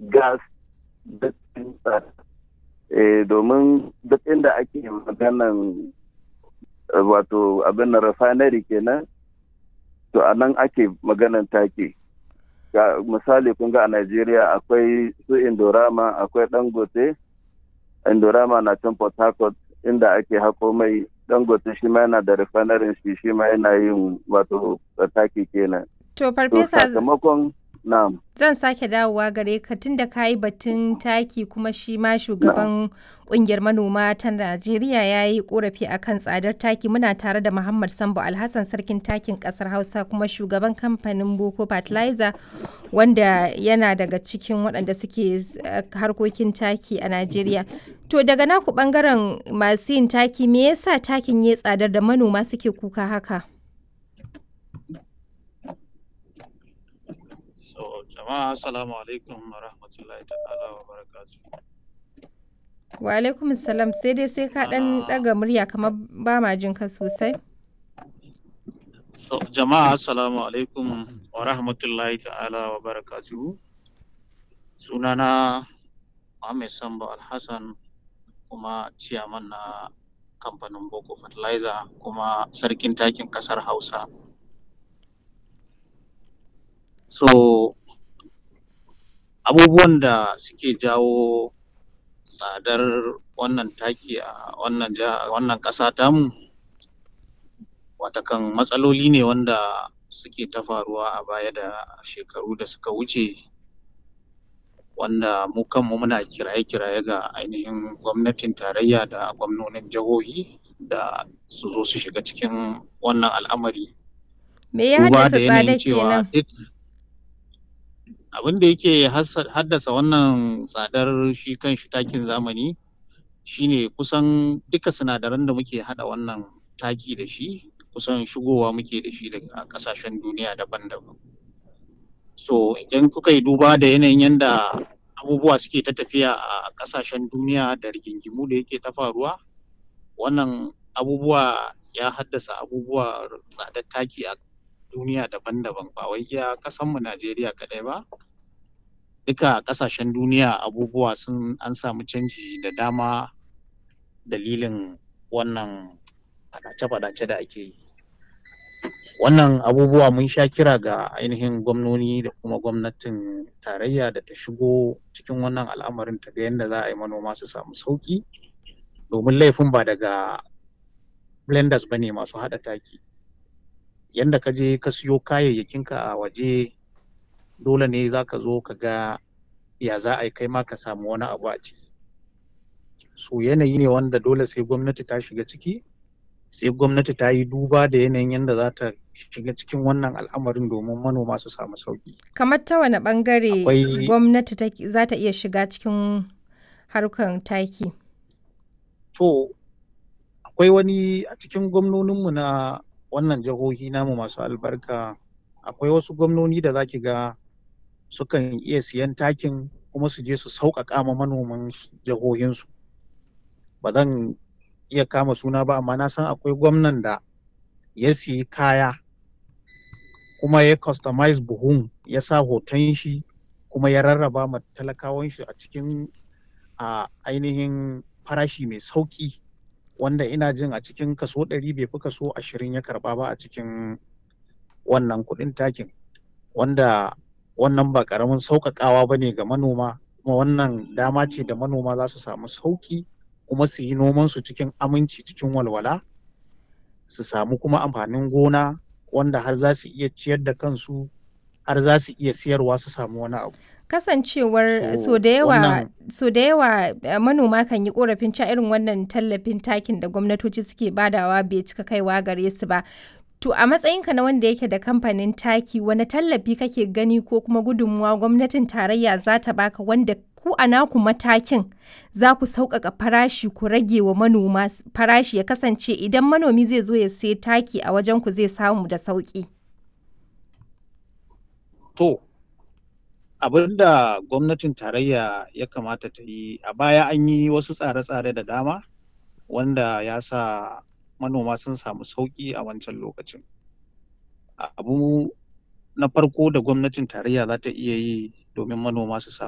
gas duk domin duk inda ake maganan wato abin na refinery kenan to a nan ake maganan take ga misali kun ga a Najeriya akwai su Indorama akwai Dangote Indorama na can Port Harcourt inda ake hako mai Dangote shi ma yana da refinery shi shi ma yana yin wato taki kenan To farfesa sakamakon na'am zan sake dawowa gare ka tunda ka yi batun taki kuma shi ma shugaban kungiyar manoma ta Najeriya ya yi korafi akan tsadar taki muna tare da Muhammad Sambo Alhassan sarkin takin kasar Hausa kuma shugaban kamfanin Boko Fertilizer wanda yana daga cikin waɗanda suke harkokin taki a Najeriya. To daga naku bangaren masu yin taki me yasa takin ya tsadar da manoma suke kuka haka? jama'a assalamu alaikum wa rahmatullahi ta'ala wa barakatu wa alaikum salam sai dai sai ka dan daga murya kamar ba ma jin ka sosai so jama'a assalamu alaikum wa rahmatullahi ta'ala wa barakatu sunana Muhammad Sambo Alhassan kuma ciyaman na kamfanin Boko Fertilizer kuma sarkin takin kasar Hausa so abubuwan da suke jawo tsadar wannan taki a wannan wannan ƙasa tamu watakan matsaloli ne wanda suke ta faruwa a baya da shekaru da suka wuce wanda mu kanmu muna kiraye-kiraye ga ainihin gwamnatin tarayya da gwamnonin jihohi da su zo su shiga cikin wannan al'amari me ya haddasa tsada kenan abin da yake haddasa wannan tsadar shi kan shi takin zamani shine kusan duka sinadaran da muke hada wannan taki da shi kusan shigowa muke da shi daga kasashen duniya daban-daban so idan kuka yi duba da yanayin yadda abubuwa suke ta tafiya a kasashen duniya da rigingimu da yake ta faruwa wannan abubuwa ya haddasa abubuwa tsadar taki a duniya daban-daban ba wai iya kasanmu Najeriya kaɗai ba duka ƙasashen duniya abubuwa sun an samu canji da dama dalilin wannan faɗace-faɗace da ake yi wannan abubuwa mun sha kira ga ainihin gwamnoni da kuma gwamnatin tarayya da ta shigo cikin wannan al'amarin ta ga yadda za a yi manoma su samu sauƙi domin laifin ba daga blenders ba ne masu haɗa taki yanda ka je ka siyo kayayyakinka a waje dole ne za ka zo ka ga ya za a yi kai ma ka samu wani abu a ciki so yanayi ne wanda dole sai gwamnati ta shiga ciki sai gwamnati ta yi duba da yanayin yadda za ta shiga cikin wannan al'amarin domin manoma su samu sauki kamar ta wani bangare gwamnati za ta iya shiga cikin harkar taki to akwai wani a cikin gwamnoninmu na wannan jihohi namu masu albarka akwai wasu gwamnoni da zaki ga sukan iya siyan takin kuma su je su sauƙaƙa ma manoman jihohinsu ba zan iya kama suna ba amma na san akwai gwamnan da ya siyi kaya kuma ya customize buhun ya sa hoton shi kuma ya rarraba ma talakawan shi a cikin a ainihin farashi mai sauƙi wanda ina jin a cikin kaso ɗari bai fi kaso ashirin ya karɓa ba a cikin wannan kuɗin takin wanda wannan ba ƙaramin sauƙaƙawa ba ne ga manoma kuma wannan dama ce da manoma za su samu sauƙi kuma su yi nomansu cikin aminci cikin walwala su samu kuma amfanin gona wanda har za su iya ciyar da kansu har za su iya siyarwa su samu wani abu kasancewar so da yawa so da yawa manoma kan yi korafin ca irin wannan tallafin takin da gwamnatoci suke badawa bai cika kaiwa gare su ba to a matsayinka na wanda yake da kamfanin taki wani tallafi kake gani ko kuma gudunmuwa gwamnatin tarayya za ta baka wanda ku a naku matakin za ku sauƙaƙa farashi ku rage wa manoma farashi ya kasance idan manomi zai zo ya sai taki a wajen ku zai samu da sauƙi. To, abin da gwamnatin tarayya ya kamata ta yi a baya an yi wasu tsare-tsare da dama wanda ya sa manoma sun samu sauƙi a wancan lokacin. Abu na farko da gwamnatin tarayya za ta iya yi domin manoma su samu